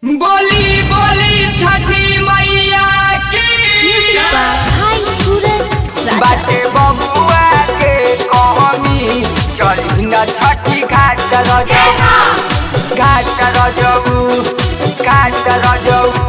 बोली बोली छठी मैया की हाय सूरज बाटे बबुआ के कहमी चली न छठी घाट रजऊ घाट रजऊ घाट रजऊ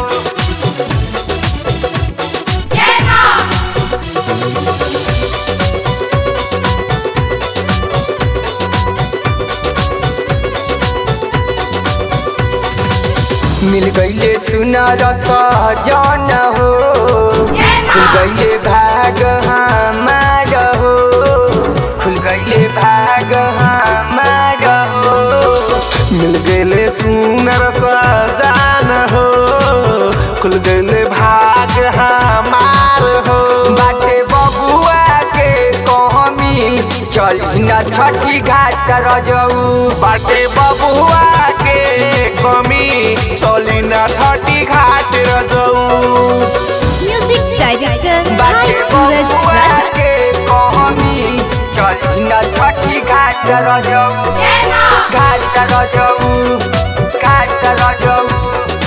मिल गईले सुनर सजन हो खुल गईले भाग हमार हो खुल गईले भाग हमार हो मिल गए सुनर सजान हो खुल गए भाग हमार हो बाटे बबुआ के कहमी चली न छठी घाट रजऊ बाटे बबुआ के कमी चली न छठी घाट रजऊ म्यूजिक डायरेक्टर हाय बाटे सूरज बबुआ राजा के कहमी चली न छठी घाट रजऊ घाट रजऊ घाट रजऊ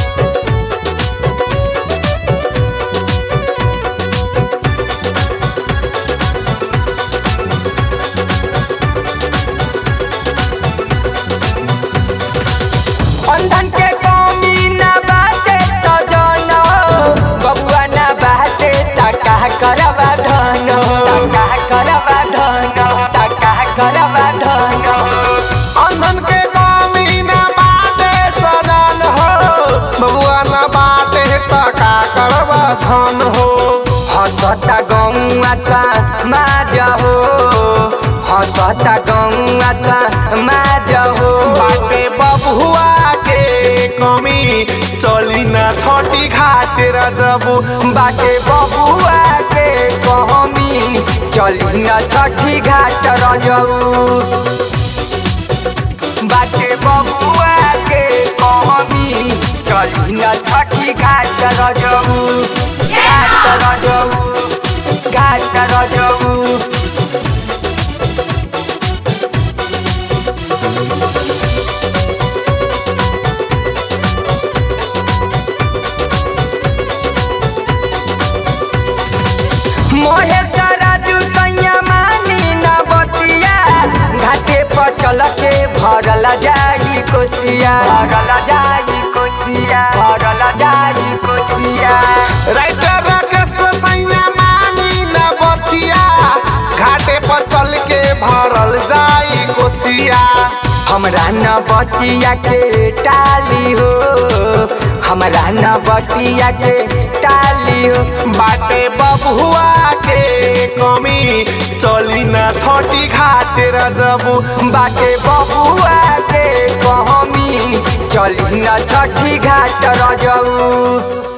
बंधन के कमी न बाटे सजन बबुआ न बाटे तका करबा धन तका करबा धन तका करबा धन अंधन के कमी न बाटे सजान हो बबुआ न बाटे टका करबा धन हो हसता गौआ सा माज हो हसता गौआ सा माज हो बाटे बबुआ के कमी चली न छठी घाट रजबू बाटे बबुआ के कहमी चली न छठी घाट रजऊ बाटे बबुआ के कहमी चली न छठी घाट रजऊ घाट रजऊ घाट रजऊ मोहे सरजू सैया मानी न बतिया घाटे पर चल के भरल जाई कोसिया भरल जाई कोसिया भरल जाई कोसिया राइटर राकेश सैया मानी न बतिया घाटे पर चल के भरल जाई कोसिया हमरा न बतिया के टाली हो हमरा न बतिया के टाली हो बाटे बबुआ के कमी चली न छठी घाट रजबू बाटे बबुआ के कहमी चली न छठी घाट रजऊ